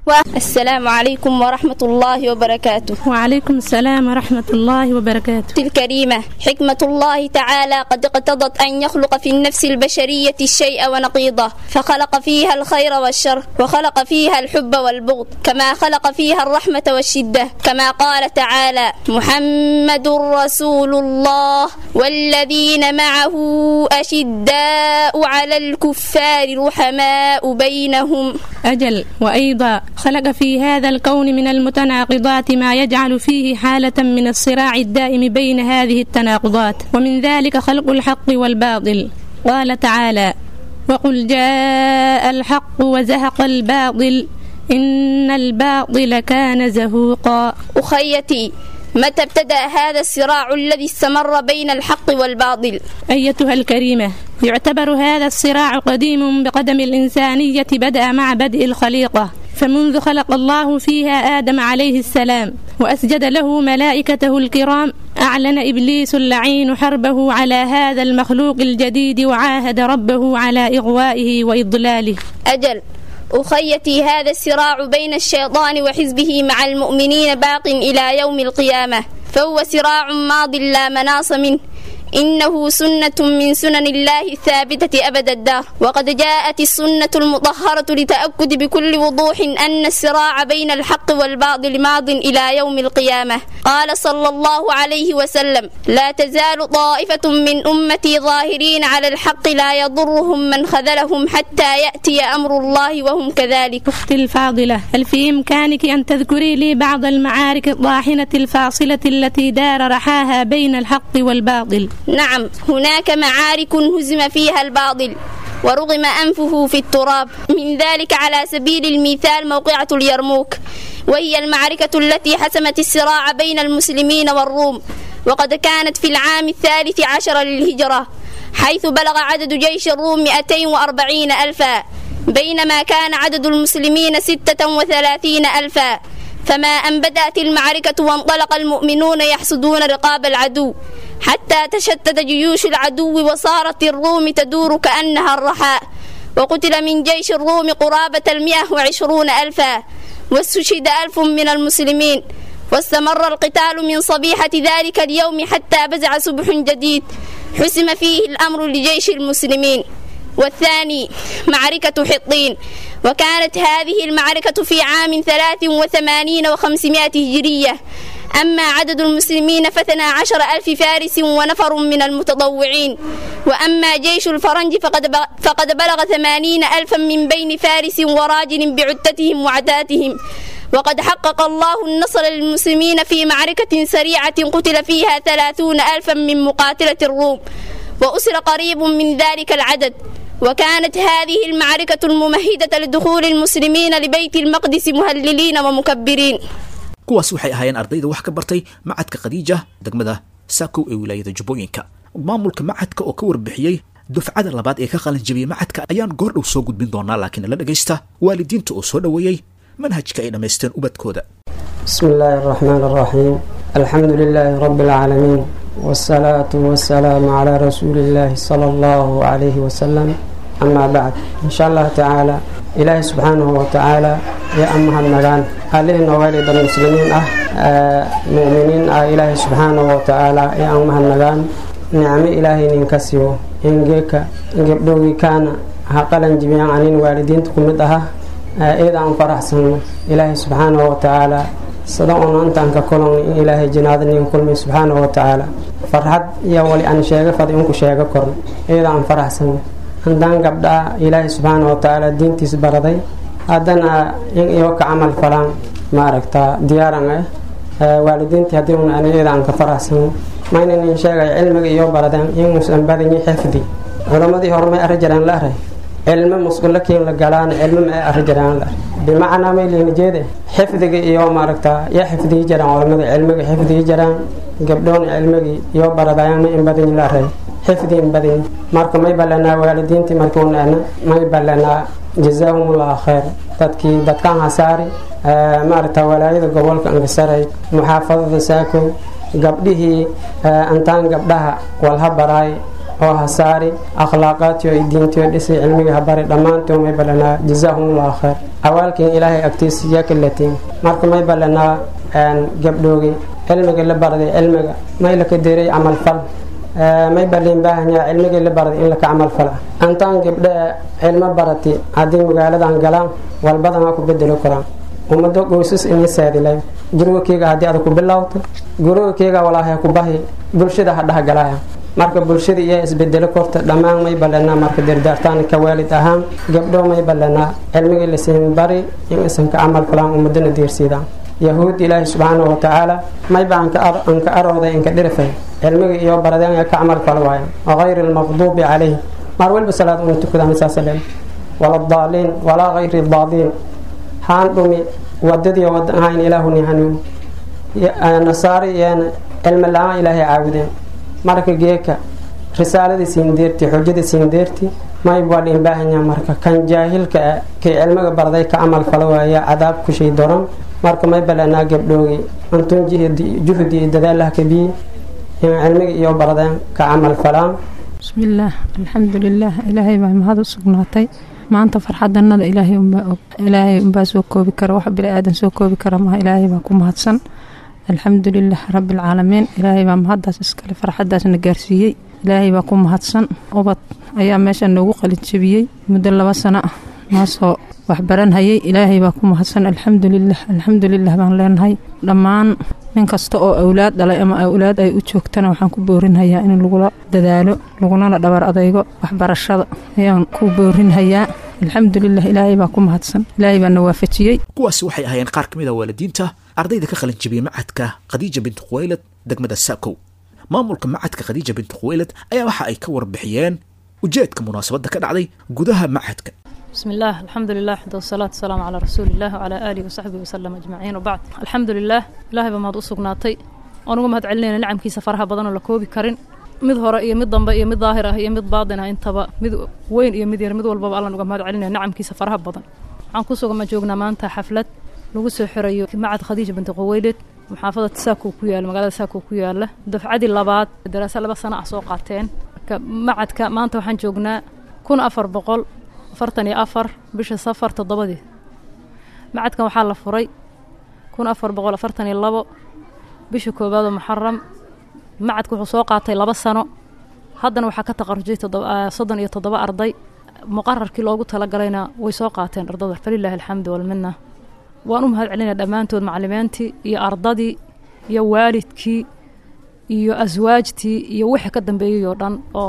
السلام عليكم ورحمة الله وبركاته وعليكم السلام ورحمة الله وبركاته الكريمة حكمة الله تعالى قد اقتضت أن يخلق في النفس البشرية الشيء ونقيضه فخلق فيها الخير والشر وخلق فيها الحب والبغض كما خلق فيها الرحمة والشدة كما قال تعالى محمد رسول الله والذين معه أشداء على الكفار رحماء بينهم أجل وأيضا خلق في هذا الكون من المتناقضات ما يجعل فيه حالة من الصراع الدائم بين هذه التناقضات ومن ذلك خلق الحق والباطل قال تعالى وقل جاء الحق وزهق الباطل إن الباطل كان زهوقا أخيتي متى ابتدأ هذا الصراع الذي استمر بين الحق والباطل أيتها الكريمة يعتبر هذا الصراع قديم بقدم الإنسانية بدأ مع بدء الخليقة فمنذ خلق الله فيها آدم عليه السلام وأسجد له ملائكته الكرام أعلن إبليس اللعين حربه على هذا المخلوق الجديد وعاهد ربه على إغوائه وإضلاله أجل أخيتي هذا الصراع بين الشيطان وحزبه مع المؤمنين باق إلى يوم القيامة فهو صراع ماض لا مناص منه إنه سنة من سنن الله الثابتة أبد الدار وقد جاءت السنة المطهرة لتأكد بكل وضوح أن الصراع بين الحق والباطل ماض إلى يوم القيامة قال صلى الله عليه وسلم لا تزال طائفة من أمتي ظاهرين على الحق لا يضرهم من خذلهم حتى يأتي أمر الله وهم كذلك أختي الفاضلة هل في إمكانك أن تذكري لي بعض المعارك الطاحنة الفاصلة التي دار رحاها بين الحق والباطل نعم هناك معارك هزم فيها الباطل ورغم أنفه في التراب من ذلك على سبيل المثال موقعة اليرموك وهي المعركة التي حسمت الصراع بين المسلمين والروم وقد كانت في العام الثالث عشر للهجرة حيث بلغ عدد جيش الروم 240 ألفا بينما كان عدد المسلمين 36 ألفا فما أن بدأت المعركة وانطلق المؤمنون يحصدون رقاب العدو حتى تشتت جيوش العدو وصارت الروم تدور كأنها الرحاء وقتل من جيش الروم قرابة المئة وعشرون ألفا واستشهد ألف من المسلمين واستمر القتال من صبيحة ذلك اليوم حتى بزع صبح جديد حسم فيه الأمر لجيش المسلمين والثاني معركة حطين وكانت هذه المعركة في عام ثلاث وثمانين وخمسمائة هجرية أما عدد المسلمين فاثنا عشر ألف فارس ونفر من المتطوعين وأما جيش الفرنج فقد, فقد بلغ ثمانين ألفا من بين فارس وراجل بعدتهم وعتاتهم وقد حقق الله النصر للمسلمين في معركة سريعة قتل فيها ثلاثون ألفا من مقاتلة الروم وأسر قريب من ذلك العدد وكانت هذه المعركة الممهدة لدخول المسلمين لبيت المقدس مهللين ومكبرين kuwaas waxay ahaayeen ardayda wax ka bartay macadka khadiija degmada saakow ee wilaayada jubbooyinka maamulka macadka oo ka warbixiyey dufcada labaad ee ka qalanjabiyey macadka ayaan goor dhow soo gudbin doonaa laakiin la dhegaysta waalidiinta oo soo dhoweeyey manhajka ay dhammaysteen ubadkooda بسم الله الرحمن الرحيم الحمد لله رب العالمين والصلاة والسلام على رسول الله صلى الله عليه وسلم أما بعد إن شاء الله تعالى إلهي سبحانه وتعالى يا أمها المغان علينا والد المسلمين أه آه، مؤمنين أه إلهي سبحانه وتعالى يا أمها المغان نعم إلهي ننكسيو إنجيك إنجبدوغي كان هقلا جميعا عن والدين تكمدها إذا أن فرحسن إلهي سبحانه وتعالى صدقنا أنت أنك كلهم إلهي جنادني كل سبحانه وتعالى فرحت يا ولي أن شيء فدي أنك شيء كرن إذا أن فرحسن عندنا قبدا إلهي سبحانه وتعالى دين تسبردي هذانا يوك عمل فلان ما ركتا ديارنا والدينتي هديون أنا إذا أنك فرحسن ما إن شيء علمك يوم بردان يوم بدني حفظي علماء هرمي أرجلان لا رأي cilmo musqulo kiin la galaan cilmo ma arri jiraan la bimacnaa may liina jeede xifdiga iyo maaragtaa yaa xifdiyi jiraan culamada cilmiga xifdiyi jiraan gabdhoon cilmigii iyo baradayaan ma in badan la array xifdi in badan marka may ballanaa waalidiintii markuunaana may ballanaa jazaahumullahu khayr dadkii dadkaan hasaari maaragtaa walaayada gobolka angasaray muxaafadada saakow gabdhihii antaan gabdhaha walha baraay oo hasaari akhlaaqaadtiyo iyo diintiyo dhisay cilmiga habari dhammaantii may balanaa jazaahumullahu khayr awaalkiin ilaahay agtiisiya kalatiin marka may balanaa gabdhoogi cilmiga la barday cilmiga may laka diray camal fal may balin baahanyaa cilmigii la barday in laka camal fala antaan gabdha cilmo barati haddii magaaladan galaan walbadan waa ku bedeli karaan ummado qoysas ini saadilay gurigakeyga haddii ada ku bilowto gurigakeyga walaahay ku bahi bulshada ha dhahgalaya marka bulshada iyo isbedelo korta dhammaan may balanaa marka dardaartaan ka waalid ahaan gabdho may balanaa cilmigii lasiin bari in isan ka camal falaan ummadana diirsiidaan yahuud ilaahi subxaanahu watacaala mayba anka arooday inka dhirifay cilmiga iyo baradeen ka camal fal waaya wagayri lmaqduubi calayh maar walba salaad una tukadaan saasa leen wala daaliin walaa gayri daaliin haan dhumi wadadii wada ahayn ilaahuni hanuun nasaari iyana cilmi la-aan ilaahay caabudeen marka geeka risaaladii siindeerti xujadii siindeerti mayb waa dhiin baahanya marka kan jaahilka ah kay cilmiga barday ka camal fala waaya cadaab kushay doran marka may balanaa gabdhoogi antun juhdi iyo dadaalaha kabiyi in cilmiga iyo baradeen ka camal falaan bismillaah alxamdulilaah ilaahay baa mahad u sugnaatay maanta farxadanada ilaahay unbaa og ilaahay unbaa soo koobi kara wax bini aadan soo koobi kara maha ilaahay baa ku mahadsan alxamdulilah rabbialcaalamiin ilaahay baa mahaddaas iskale farxadaasna gaarsiiyey ilaahay baa ku mahadsan ubad ayaa meesha noogu qalinjabiyey muddo laba sano ah noosoo waxbaranhayay ilaahay baa ku mahadsan alxamdulilah alxamdulilah baan leenahay dhammaan nin kasta oo awlaad dhalay ama awlaad ay u joogtana waxaan ku boorinhayaa in lagula dadaalo lagunana dhabar adaygo waxbarashada ayaan ku boorinhayaa alxamdulilah ilaahay baa ku mahadsan ilaahay baa na waafajiyey kuwaasi waxay ahaayeen qaar ka mid a waalidiinta ardayda ka qalin jabiyey macadka khadiija binti khuwaylad degmada saakow maamulka macadka khadiija binti khuwaylad ayaa waxa ay ka warbixiyeen ujeedka munaasabadda ka dhacday gudaha macadka بسم الله الحمد لله حمد والصلاة والسلام على رسول الله وعلى آله وصحبه وسلم أجمعين وبعد الحمد لله إلهي بمهد أسقناتي ونقوم هاد علينا نعم كيسا فرها بدن ولا كوبي كرين mid hore iyo mid dambe iyo mid daahir ah iyo mid baadin ah intaba mid weyn iyo mid yar mid walbaba alla nuga mahad celinaya nacamkiisa faraha badan waxaan ku sugama joognaa maanta xaflad lagu soo xirayo macad khadiija binti quweylid maxaafada saako ku yaala magaalada saako ku yaala dafcadii labaad daraasa laba sano ah soo qaateen macadka maanta waxaan joognaa kun afar boqol afartan iyo afar bisha safar toddobadii macadkan waxaa la furay kun afar boqol afartan iyo labo bisha koowaad oo muxaram macadka wuxuu soo qaatay laba sano haddana waxaa ka taqarujay soddon iyo toddoba arday muqararkii loogu talagalayna way soo qaateen ardada falilaahi alxamdu walmina waan u mahad celinaya dhammaantood macalimiintii iyo ardadii iyo waalidkii iyo aswaajtii iyo wixii ka dambeeyey oo dhan oo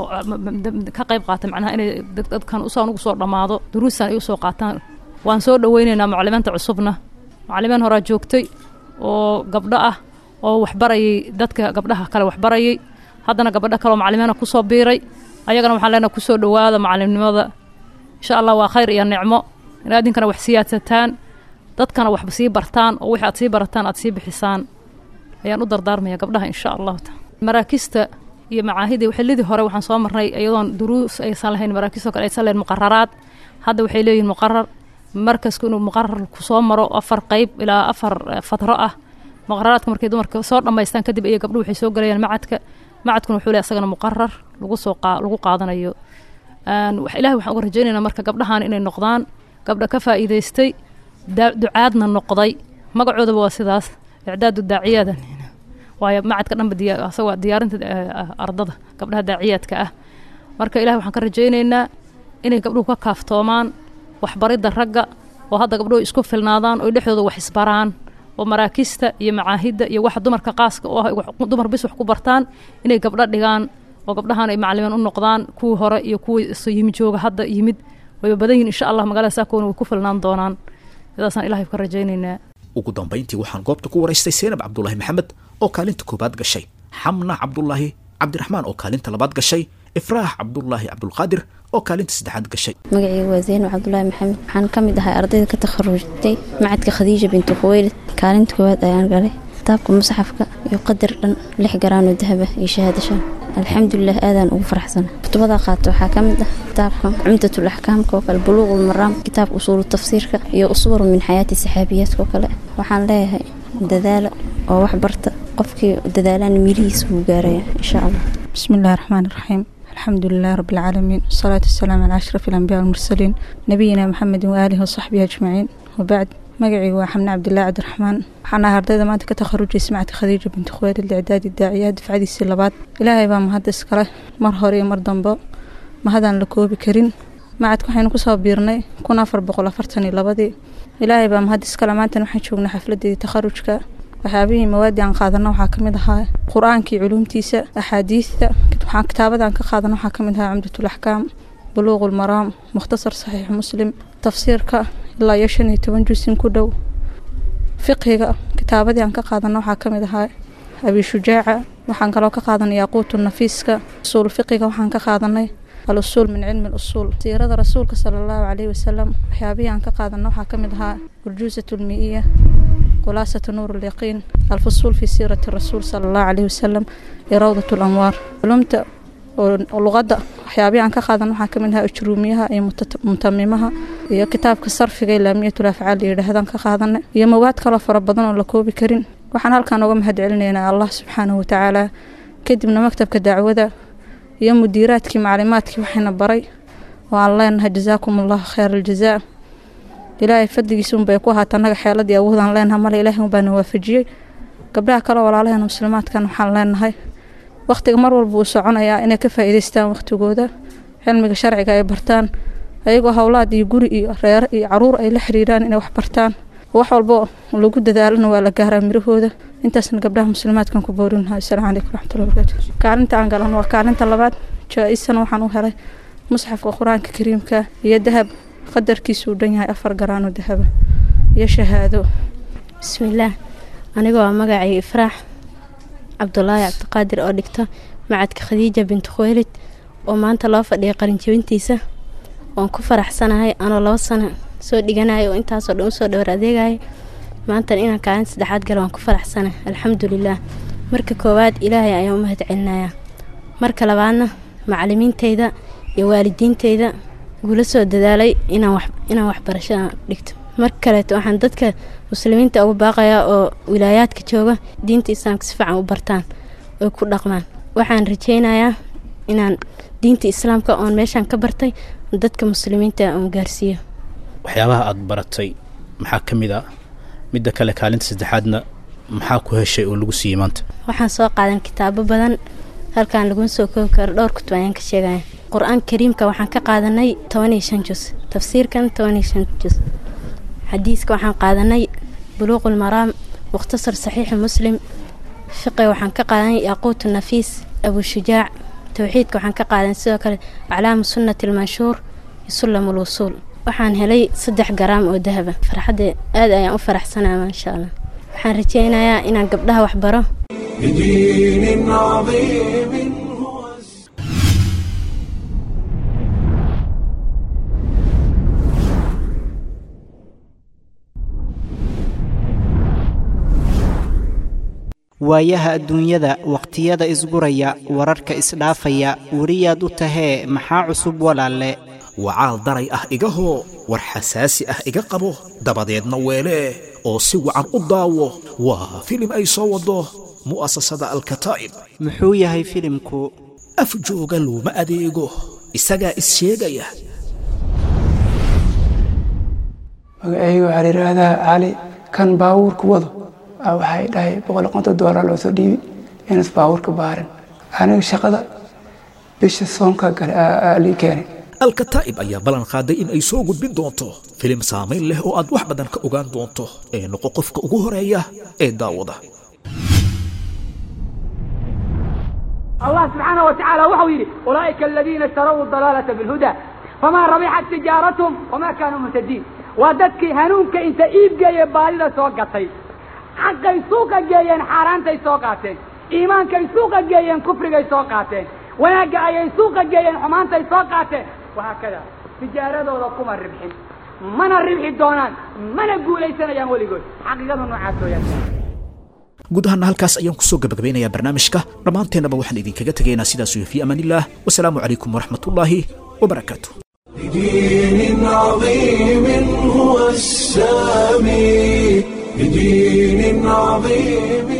ka qayb qaatay macnaha inay dadkan usaan ugu soo dhammaado duruustan ay usoo qaataan waan soo dhoweynaynaa macalimiinta cusubna macalimiin horaa joogtay oo gabdho ah oo waxbarayay dadka gabdhaha kale waxbarayay haddana gabadho kaleoo macalimiina kusoo biiray ayagana waxaan leenaha kusoo dhowaada macalimnimada insha allah waa khayr iyo nicmo inaad idinkana wax siyaadsataan dadkana waxba sii bartaan oo wixii aad sii barataan aad sii bixisaan ayaan u dardaarmaya gabdhaha insha allahu taala maraakista iyo macaahidii xillidii hore waxaan soo marnay iyadoon duruus aysan lahayn maraakiistoo kale aysan lahayn muqararaad hadda waxay leeyihin muqarar markasku inuu muqarar kusoo maro afar qeyb ilaa afar fatro ah muqararaadka markay dumarka soo dhammaystaan kadib iyo gabdhuhu waxay soo galayaan macadka macadkuna wuxuu leeyahay asagana muqarar lagu soo lagu qaadanayo ilahay waxaan uga rajaynaynaa marka gabdhahan inay noqdaan gabdha ka faa'iidaystay ducaadna noqday magacoodaba waa sidaas icdaadu daaciyaada waayo macadka dhanba asagoo diyaarinta ardada gabdhaha daaciyaadka ah marka ilahay waxaan ka rajaynaynaa inay gabdhuhu ka kaaftoomaan waxbaridda ragga oo hadda gabdhuhu isku filnaadaan oo dhexdooda wax isbaraan oo maraakista iyo macaahidda iyo waxa dumarka qaaska oo ah dumar bis wax ku bartaan inay gabdho dhigaan oo gabdhahan ay macalimiin u noqdaan kuwii hore iyo kuwii yimi jooga hadda yimid wayba badan yihin insha allah magaalada saakoona way ku filnaan doonaan sidaasaan ilahay ka rajaynaynaa ugu dambayntii waxaan goobta ku waraystay seynab cabdulaahi maxamed oo kaalinta koobaad gashay xamna cabdulaahi cabdiraxmaan oo kaalinta labaad gashay ifraax cabdulaahi cabdulqaadir oo kaalinta saddexaad gashay magacayga waa zeyno cabdulaahi maxamed waxaan ka mid ahay ardayda ka takharujtay macadka khadiija binti khuweylid kaalinta koowaad ayaan galay kitaabka musaxafka iyo qadar dhan lix garaanoo dahaba iyo shahaadasha alxamdulilah aadaan ugu faraxsana kutubada qaato waxaa ka mid ah kitaabka cumdatul axkaamka oo kale buluuqul maraam kitaabka usuulu tafsiirka iyo uswar min xayaati saxaabiyaadka oo kale waxaan leeyahay dadaala oo wax barta qofkii dadaalana mirihiisa wuu gaaraya insha allah bismillahi raxmaani raxiim الحمد لله رب العالمين والصلاة والسلام على أشرف الأنبياء والمرسلين نبينا محمد وآله وصحبه أجمعين وبعد magacaygu waa xamne cabdilaahi cabdiraxmaan waxaan ahaa ardayda maanta ka takharujaysa macadka khadiija binti khuweelid licdaadi daaciyaad dafcadiisii labaad ilaahay baa mahad iskale mar hore iyo mar dambo mahadaan la koobi karin macadka waxaynu kusoo biirnay kun afar boqol afartan iyo labadii ilaahay baa mahad iskale maantana waxaan joognay xafladeedii takharujka waxyaabihii mawaadii aan qaadana waxaa kamid ahaa qur-aankii culuumtiisa axaadiista waxaan kitaabadan ka qaadana waxaa kamid ahaa cumdatul axkaam buluuq ulmaraam mukhtasar saxiix muslim tafsiirka ilaa iyo shan iyo toban jusin ku dhow fiqhiga kitaabadii aan ka qaadana waxaa kamid ahaa abi shujaaca waxaan kaloo ka qaadanay yaquutu nafiiska usuul fiqiga waxaan ka qaadanay al usuul min cilmi usuul siirada rasuulka sala allahu caleyhi wasalam waxyaabihii aan ka qaadana waxaa kamid ahaa urjuusat lmiiya khulaasatu nuur alyaqiin alfusuul fi siirati rasuul sala allahu caleyhi wasalam iyo rawdat lanwaar culumta oo luqadda waxyaabihii aan ka qaadan waxaa kamid ahaa ujruumiyaha iyo mutamimaha iyo kitaabka sarfiga ilaamiyatul afcaal yidhaahdaan ka qaadanay iyo mawaad kaloo fara badan oo la koobi karin waxaan halkan uga mahad celinaynaa allah subxaanahu watacaala kadibna maktabka dacwada iyo mudiiraadkii maclimaadkii waxayna baray oo aan leenahay jazaakum allahu khayr aljazaa ilaahay fadligiisa unbay ku ahaata annaga xeeladii awoodaan leenahay male ilaahay unbaana waafajiyey gabdhaha kale walaalaheena muslimaadkan waxaan leenahay wakhtiga mar walba uu soconayaa inay ka faa'iidaystaan wakhtigooda cilmiga sharciga ay bartaan ayagoo howlaad iyo guri iyo reere iyo caruur ay la xiriiraan inay wax bartaan wax walbo lagu dadaalana waa la gaaraa mirahooda intaasna gabdhaha muslimaadkan ku boorin lahaa asalaamu calaykum waraxmatullahi wabarakaatu kaalinta aan galan waa kaalinta labaad jaa-isana waxaan u helay musxafka qur-aanka kariimka iyo dahab qadarkiisu uu dhan yahay afar garaano dahaba iyo shahaado bismillaah aniga waa magacay ifraax cabdulaahi cabdiqaadir oo dhigta macadka khadiija binti khuweylid oo maanta loo fadhiyay qalinjabintiisa waan ku faraxsanahay anoo labo sano soo dhiganaya oo intaasoo dhan usoo dhowr adeegaya maantana inaan kaalin saddexaad gala waan ku faraxsanahay alxamdulilaah marka koowaad ilaahay ayaan u mahad celinayaa marka labaadna macalimiinteyda iyo waalidiinteyda igula soo dadaalay inaan waxbarashada dhigto marka kaleeto waxaan dadka muslimiinta ugu baaqayaa oo wilaayaadka jooga diinta islaamka si fiican u bartaan oy ku dhaqmaan waxaan rajeynayaa inaan diinta islaamka oon meeshaan ka bartay dadka muslimiinta oon gaarsiiyo waxyaabaha aada baratay maxaa ka mid a midda kale kaalinta saddexaadna maxaa ku heshay oo lagu siiyey maanta waxaan soo qaadan kitaabo badan halkaan laguma soo koobi karo dhowr kutub ayaan ka sheegaya qur-aanka kariimka waxaan ka qaadanay toban iyo shan jus tafsiirkan toban iyo shan jus xadiiska waxaan qaadanay buluuqul maraam mukhtasar saxiixi muslim fiqiga waxaan ka qaadanay yaquutu nafiis abushujaac towxiidka waxaan ka qaadanay sidoo kale aclaamu sunnati almanshuur iyo sullam ulwusuul waxaan helay saddex garaam oo dahaba farxadda aad ayaan u faraxsanaa maasha allah waxaan rajeynayaa inaan gabdhaha wax baro بدين عظيم waayaha adduunyada wakhtiyada isguraya wararka isdhaafaya weriyaad u tahee maxaa cusub walaalle wacaal daray ah igahoo war xasaasi ah iga qabo dabadeedna weelee oo si wacan u daawo waa filim ay soo waddo mu'asasada alkataa'ib muxuu yahay filimku af jooga looma adeego isagaa is sheegaya magacayga waxaa la yidhaahdaa cali kan baabuurka wado aa waxay dhahay boqol konton doolar loo soo dhiibi inas baabuurka baarin aniga shaqada bisha soonka gale aa lii keenay alkataa'ib ayaa ballan qaaday in ay soo gudbin doonto filim saamayn leh oo aad wax badan ka ogaan doonto ee noqo qofka ugu horeeya ee daawada الله سبحانه وتعالى وحو يري أولئك الذين اشتروا الضلالة بالهدى فما ربحت تجارتهم وما كانوا مهتدين وددك هنونك انت ايب جاي بالي سوقتي حق سوق جايين حارانت سوقاتين ايمانك سوق جايين كفر سوقاتين وناق اي سوق جايين حمانت سوقاتين وهكذا تجارة كما الربحين من الربح دونان من اقول ليس يا ولي قول حقيقة نوعات يا guud ahaana halkaas ayaan kusoo gabagabeynayaa barnaamijka dhammaanteennaba waxaan idinkaga tegaynaa sidaas iyo fii amaanillaah wasalaamu calaykum waraxmatullaahi wabarakaatu بدين عظيم هو السامي بدين عظيم